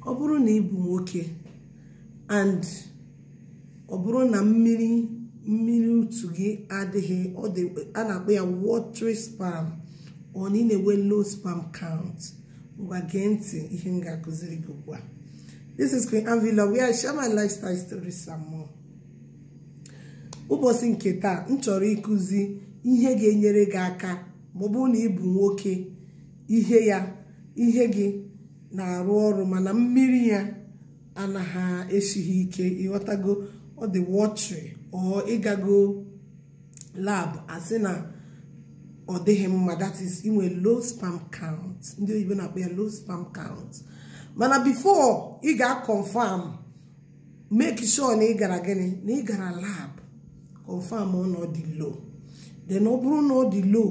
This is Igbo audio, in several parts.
ọ bụrụ na ị bụ nwoke and ọ bụrụ na mmiri mmiri utu gị adịghị ọ dị a na-akpọ ya watery sperm ọ na ị na-enwe low sperm count ngwa gee ntị ihe m ga-akụziri gị ugbu a this is Queen Anvila where I share my lifestyle stories and more ụbọchị nke taa m chọrọ ịkụzi ihe ga-enyere gị aka ma ọ bụrụ na ị bụ nwoke ihe ya ihe gị na-arụ ọrụ mana mmiri ya anaghị esighị ike ịghọtago ọ dị watery ọ ịgago lab asị na ọ dịghị mma that is inwe low sperm count ndị oyibo na-akpọ ya low sperm count mana before ị ga-confirm make sure na ị gara gịnị na ị gara lab confirm na ọ dị low then ọ bụrụ na ọ dị low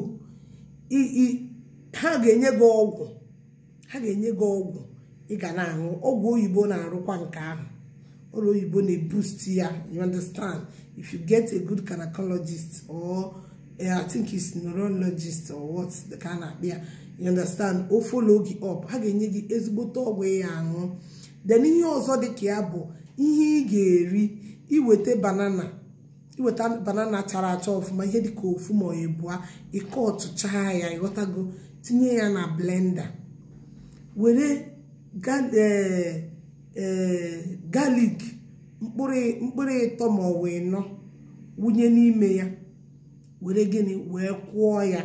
ha ga-enye gị ọgwụ ha ga-enye gị ọgwụ ị ga na-aṅụ ọgwụ oyibo na-arụkwa nke ahụ ọrụ oyibo na-eboost ya you understand if you get a good gynecologist or uh, I think it's neurologist or what ka a na-akpị ya you understand o follow gị up ha ga-enye gị ezigbote ọgwụ ya aṅụ then ihe ọzọ dị ka ya bụ ihe ị ga-eri iweta banana iweta banana chara acha ọfụma ihe dịka ofu ma ọ ebua ịkọ ọtụchaa ya ịghọtago tinye ya na blender were galik mkpụrụ ịtọ ma ọ bụ ịnọ wunye n'ime ya were gịnị wee kwụọ ya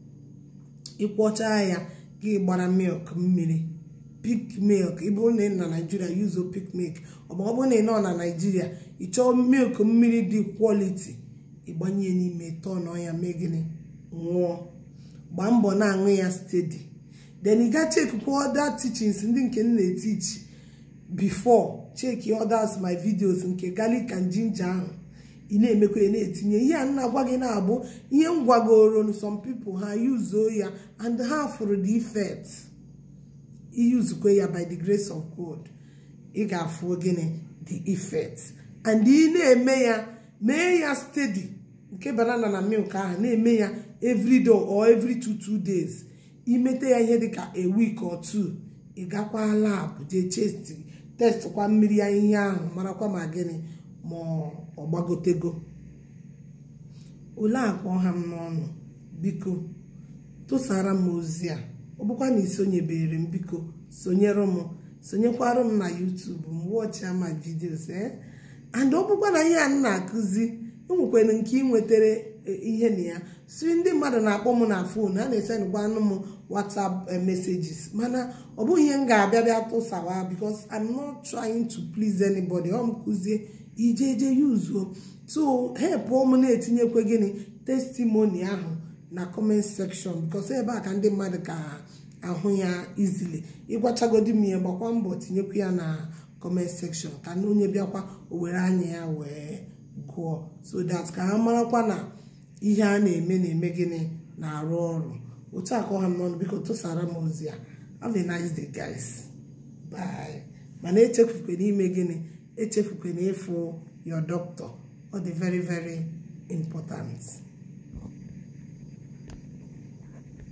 ịkwọchaa ya gị gbara milk mmiri pik milk ịbụrụ na ị na naijiria yuzo pik milk ọ bụrụ na ị nọ na naijiria ị chọọ milk mmiri dị kwọliti ịgbanye n'ime tọnọ ya mee gịnị nwụọ gbaa mbọ na-aṅụ ya stedi then ị ga chekwa other teachings ndị nke m na-etichi before check others my videos nke garlic and ginger ahụ ị na-emekwa ya na-etinye ihe a na-agwa gị na-abụ ihe m gwagoro some people ha yuzuo ya and ha fụrụ the effect iyuzukwe ya by the grace of God ị ga-afụ gịnị the effect and ị na-eme ya mee ya steady nke banana na milk ahụ na-eme ya every day or every two two days imete ya ihe dịka a week or two ị gakwa lab jee chest test kwa mmiri ya ihe ahụ marakwa ma gịnị ma ọ gbagotego ole akwa ọha m n'ọnụ biko tụsara m ozi a ọ bụkwa na isonyebere m biko sonyere m sonyekwara m na YouTube m wọchịa ma vidios ee and ọ bụkwa na ihe a m na-akụzi enwekwara nke ị nwetara ihe na ya si ndị mmadụ na-akpọ m na fon a na-esendịkwa anụ m whatsapp messages mana ọ bụghị ihe m ga-abịa bịa tụsawa because I'm not trying to please anybody ọ m kụzie ijeje yuzuo so help m na-etinyekwe gịnị testimony ahụ na comment section because ebe a ka ndị mmadụ ka ahụ ya easily ịgwachagodi m ihe gbakwa mbọ tinyekwa ya na comment section ka na onye bịakwa o were anya ya wee gụọ so that ka ha marakwa na ihe a na-eme na-eme gịnị na-arụ ọrụ otu aka ọha m n'ọnụ biko tụsara m ozi a have a nice day guys bye mana echefukwe n'ime gịnị echefukwe na ịfụ your doctor ọ dị very very important